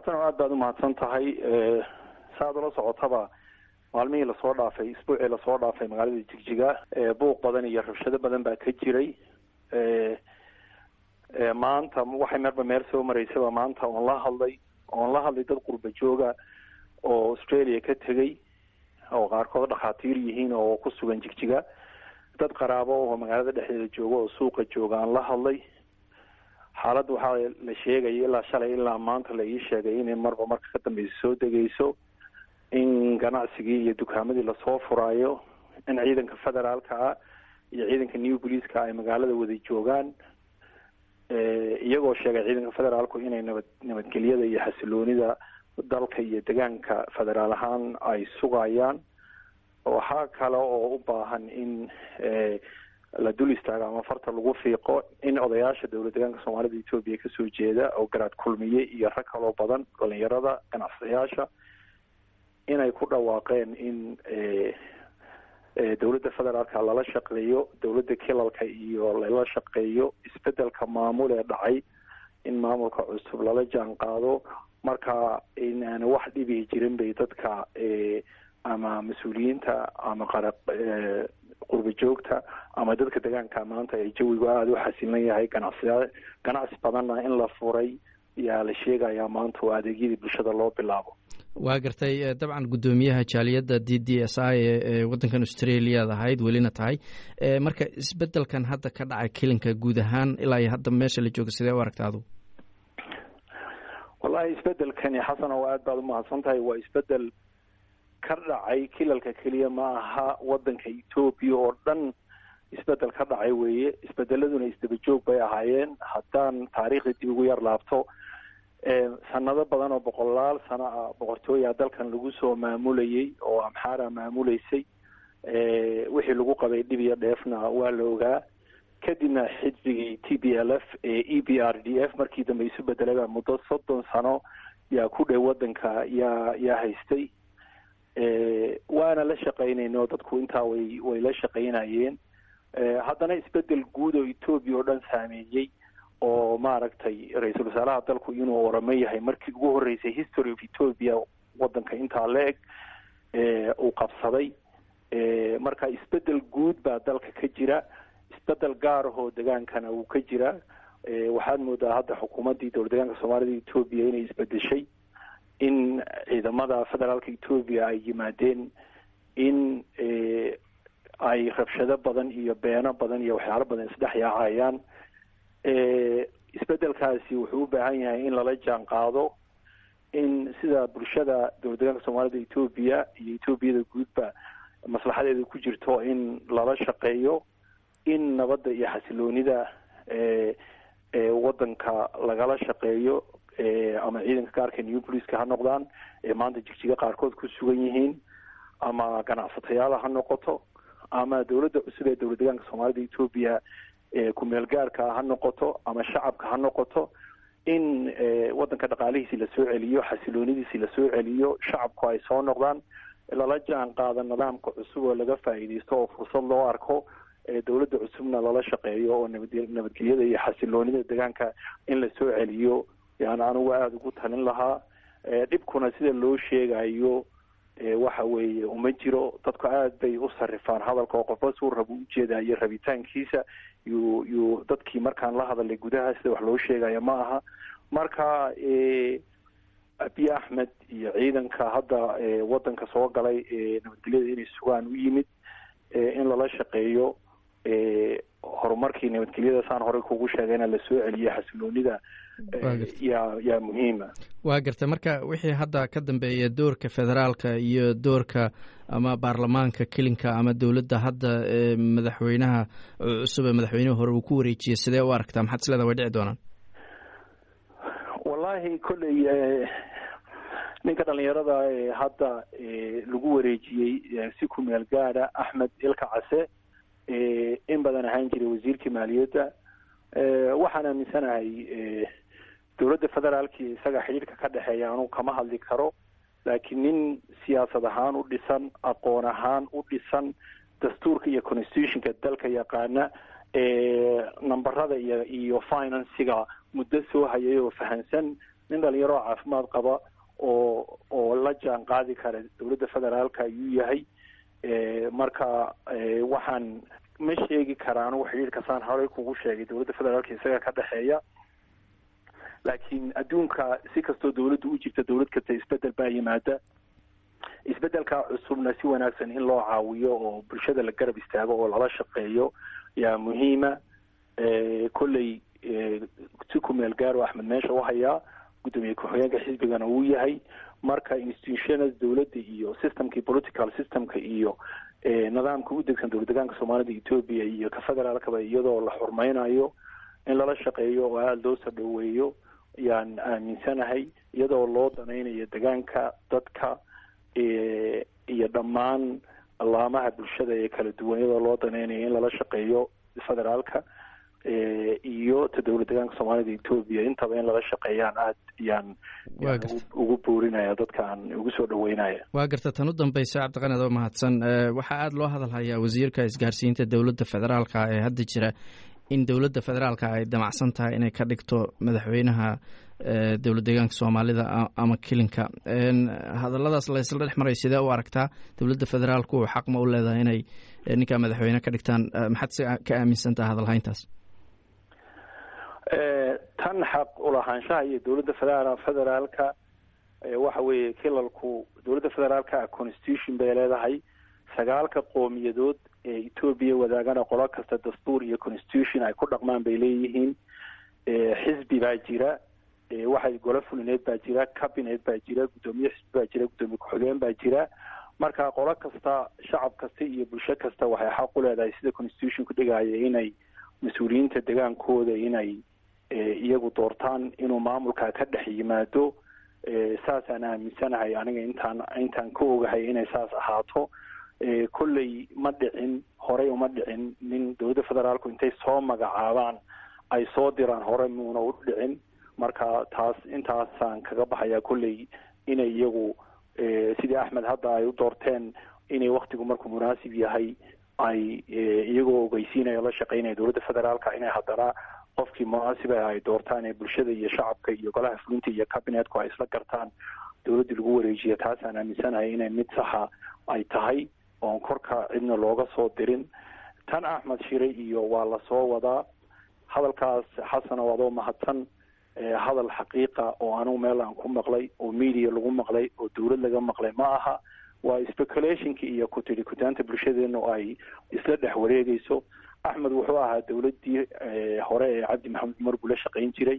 xasan oo aad baad umahadsan tahay saaad ula socotaba maalmihii lasoo dhaafay isbuucii lasoo dhaafay magaalada jigjiga buuq badan iyo rabshado badan baa ka jiray maanta waxay meerba meel soo maraysaba maanta oon la hadlay oon la hadlay dad qurba jooga oo australia ka tegay oo qaarkood dhakhaatiir yihiin oo ku sugan jigjiga dad qaraabo oo magaalada dhexdeeda jooga oo suuqa jooga aan la hadlay xaaladda waxaa la sheegaya ilaa shalay ilaa maanta la ii sheegay inay marba marka ka dambeysa soo degeyso in ganacsigii iyo dukaamadii lasoo furaayo in ciidanka federaalka ah iyo ciidanka new policeska ay magaalada wada joogaan iyagoo sheegay ciidanka federaalku inay nabad nabadgelyada iyo xasiloonida dalka iyo degaanka federaal ahaan ay sugayaan waxaa kale oo u baahan in la dul istaago ama farta lagu fiiqo in odayaasha dowlad degaanka soomaalida etoobiya kasoo jeeda oo garaad kulmiye iyo rag kaloo badan dhalinyarada ganacsadayaasha inay ku dhawaaqeen in dowladda federaalka lala shaqeeyo dowladda kilalka iyo lala shaqeeyo isbedelka maamul ee dhacay in maamulka cusub lala jaan qaado marka in aan wax dhibi jirin bay dadka ama mas-uuliyiinta ama qara qurba joogta ama dadka degaanka maanta ee jawigu aada u xasilan yahay ganacsiya ganacsi badanna in la furay yaa la sheegayaa maanta oo adeegyadii bulshada loo bilaabo waa gartay dabcan guddoomiyaha jaaliyadda d d s i ee waddankan australiaad ahayd welina tahay marka isbedelkan hadda ka dhacay kelinka guud ahaan ilaa iyo hadda meesha la jooga sidee u aragta adu wallahi isbedelkani xasan oo aad baad umahadsan tahay waa isbedel ka dhacay kilalka keliya ma aha waddanka etoobiya oo dhan isbedel ka dhacay weeye isbedeladuna isdaba joog bay ahaayeen haddaan taariikhda dib ugu yar laabto sanado badan oo boqolaal sano ah boqortooya dalkan lagu soo maamulayay oo amxaara maamuleysay wixii lagu qabay dhib iyo dheefna waa la ogaa kadibna xisbigii t b l f ee e b r d f markii dambe isu bedelaba muddo soddon sano yaa ku dhow waddanka yaa yaa haystay waana la shaqaynayno dadku intaa way way la shaqaynayeen haddana isbedel guud oo etoobiya oo dhan saameeyey oo maaragtay ra-iisul wasaaraha dalku inuu oramo yahay markii ugu horreysay history of ethoopia waddanka intaa la eg uu qabsaday marka isbedel guud baa dalka ka jira isbedel gaar ahoo degaankana uu ka jira waxaad moodaa hadda xukuumaddii dowlad degaanka soomaalida etoobiya inay isbedeshay in ciidamada federaalka etoobiya ay yimaadeen in ay rabshado badan iyo beeno badan iyo waxyaalo badan isdhex yaacayaan isbedelkaasi wuxuu u baahan yahay in lala jaan qaado in sida bulshada dowlad degaanka soomaalida etoobiya iyo etoobiyada guudba maslaxadeeda ku jirto in lala shaqeeyo in nabadda iyo xasiloonida waddanka lagala shaqeeyo ama ciidanka gaarka new policeska ha noqdaan ee maanta jigjiga qaarkood ku sugan yihiin ama ganacsatayaala ha noqoto ama dowladda cusub ee dowlad degaanka soomaalida etoobiya kumeel gaarka ha noqoto ama shacabka ha noqoto in waddanka dhaqaalihiisi lasoo celiyo xasiloonidiisi lasoo celiyo shacabku ay soo noqdaan lala jaan qaado nidaamka cusub oo laga faa'iidaysto oo fursad loo arko dowladda cusubna lala shaqeeyo oo nabad nabadgelyada iyo xasiloonida degaanka in lasoo celiyo yani anugu aada ugu talin lahaa dhibkuna sida loo sheegayo waxa weeye uma jiro dadku aad bay u sarifaan hadalka oo qofba suu rabo ujeedayo rabitaankiisa yuu yuu dadkii markaan la hadalay gudaha sida wax loo sheegaya ma aha marka abiy axmed iyo ciidanka hadda waddanka soo galay nabadgelyada inay sugaan u yimid in lala shaqeeyo horumarkii nabadgelyada saan horey kugu sheegayna lasoo celiyo xasiloonida yaa yaa muhiima waa garta marka wixii hadda ka dambeeya doorka federaalka iyo doorka ama baarlamaanka kelinka ama dowladda hadda madaxweynaha cusub ee madaxweynihii hore uu ku wareejiyey sidee u aragtaa maxaad isleeda way dhici doonaan wallahi kolley ninka dhalinyarada ee hadda lagu wareejiyey si ku meel gaada axmed ilka case in badan ahaan jiray wasiirkii maaliyadda waxaan aaminsanahay dowladda federaalki isaga xidhiirka ka dhexeeya anugu kama hadli karo laakiin nin siyaasad ahaan u dhisan aqoon ahaan u dhisan dastuurka iyo constitutionka dalka yaqaana nambarada iyo iyo financiga muddo soo hayay oo fahansan nin dhalinyaro oo caafimaad qaba oo oo la jaan qaadi kara dowladda federaalka ayuu yahay marka waxaan ma sheegi kara anugu xidhiirka saan horey kugu sheegay dowladda federaalka isaga ka dhexeeya laakiin adduunka si kastoo dowladda u jirta dowlad kasta isbedel baa yimaada isbedelka cusubna si wanaagsan in loo caawiyo oo bulshada la garab istaago oo lala shaqeeyo yaa muhiima kolley si kumeel gaaro axmed meesha u hayaa guddoomiye ku-xigeenka xisbigana uu yahay marka institutionada dowladda iyo systemkii political systemka iyo nidaamka u degsan dowlad degaanka soomaalida etoobiya iyo ka federaalkaba iyadoo la xurmaynayo in lala shaqeeyo oo aada loo soo dhoweeyo yaan aaminsanahay iyadoo loo danaynayo degaanka dadka iyo dhammaan allaamaha bulshada ee kala duwan iyadoo loo danaynayo in lala shaqeeyo federaalka iyo ta dowlad degaanka soomaalida etoobiya intaba in lala shaqeeyaan aad yaan ugu boorinaya dadka aan ugu soo dhaweynaya waa garta tan u dambaysa cabdiqani adoo mahadsan waxaa aada loo hadalhayaa wasiirka isgaarsiinta dowladda federaalka ee hadda jira in dowladda federaalka ay damacsan tahay inay ka dhigto madaxweynaha dowlad deegaanka soomaalida ama kilinka hadalladaas laysla dhex maray sidee u aragtaa dowladda federaalku xaq ma u leedahay inay ninkaa madaxweyne ka dhigtaan maxaad si ka aaminsantaha hadalhayntaas tan xaq ulahaanshaha iyo dowladda federa federaalka waxa weeye kilalku dowladda federaalka constitution bay leedahay sagaalka qoomiyadood ee etoobiya wadaagana qolo kasta dastuur iyo constitution ay ku dhaqmaan bay leeyihiin xisbi baa jira waxay golo fulineed baa jira cabinet baa jira guddoomiye xisbi baa jira guddoomiye ku-xigeen baa jira marka qolo kasta shacab kasta iyo bulsho kasta waxay xaq u leedahay sida constitutionku dhigaya inay mas-uuliyiinta degaankooda inay iyagu doortaan inuu maamulka ka dhex yimaado saasaan aaminsanahay aniga intaan intaan ka ogahay inay saas ahaato kolley ma dhicin horey uma dhicin nin dowladda federaalku intay soo magacaabaan ay soo diraan hore muuna u dhicin marka taas intaasaan kaga baxayaa kolley inay iyagu sidii axmed hadda ay u doorteen inay waktigu markuu munaasib yahay ay iyagoo ogeysiinaya la shaqeynaya dowladda federaalka inay haddana qofkii munaasiba ay doortaan ee bulshada iyo shacabka iyo golaha fulinta iyo cabinetku ay isla gartaan dowladda lagu wareejiya taasaan aaminsanahay inay mid saxa ay tahay oon korka cidna looga soo dirin tan axmed shire iyo waa lasoo wadaa hadalkaas xasana waadoo mahadsan hadal xaqiiqa oo anugu meel aan ku maqlay oo media lagu maqlay oo dowlad laga maqlay ma aha waa speculationki iyo kutiri kutaanta bulshadeenu ay isla dhex wareegeyso axmed wuxuu ahaa dowladdii hore ee cabdi maxamed cumar buu la shaqayn jiray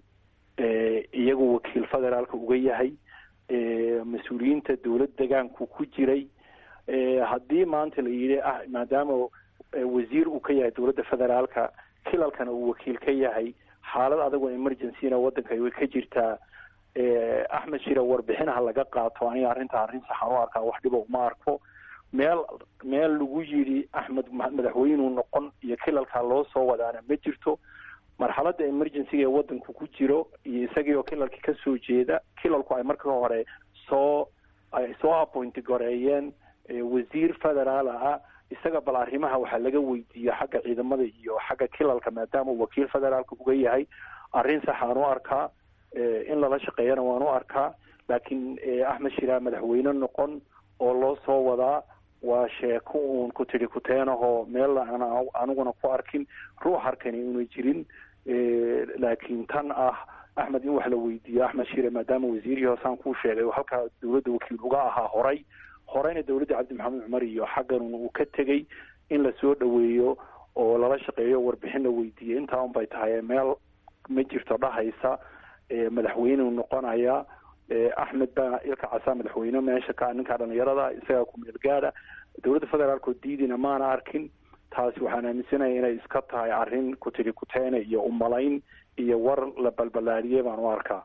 iyagu wakiil federaalka uga yahay mas-uuliyiinta dowlad degaanku ku jiray haddii maanta la yidhi ah maadaama wasiir uu ka yahay dowladda federaalka kilalkana uu wakiil ka yahay xaalad adagoo emergencyna waddanka way ka jirtaa axmed shire warbixinaha laga qaato aniga arrinta arrin saxan u arkaa wax dhiba uma arko meel meel lagu yidhi axmed madaxweynuu noqon iyo kilalkaa loo soo wadaana ma jirto marxaladda emergencyga ee waddanku ku jiro iyo isagii oo kilalka ka soo jeeda kilalku ay marka hore soo ay soo appointi goreeyeen wasiir federaal ah isaga bal arrimaha waxaa laga weydiiyo xagga ciidamada iyo xagga kilalka maadaama uu wakiil federaalka uga yahay arrin saxaan u arkaa in lala shaqeeyana waan u arkaa laakiin axmed shiraa madaxweyne noqon oo loo soo wadaa waa sheeko uun ku tidhi kuteenahoo meel aan aniguna ku arkin ruux arkani una jirin laakiin tan ah axmed in wax la weydiiyo axmed shire maadaama wasiirihii hoosaan kuu sheegay halkaa dowladda wakiil uga ahaa horay horeyna dowladda cabdi maxamed cumar iyo xaggan uu ka tegey in lasoo dhoweeyo oo lala shaqeeyo warbixin la weydiiyo intaa un bay tahay meel ma jirto dhahaysa madaxweyneu noqonaya axmed baa ilka casaa madaxweyne meesha ka ninkaa dhalinyarada isagaa ku meel gaada dowladda federaalkoo diidina maana arkin taasi waxaan aaminsanaya inay iska tahay arrin ku tidhi kuteene iyo umalayn iyo war la balbalaadiyey baan u arkaa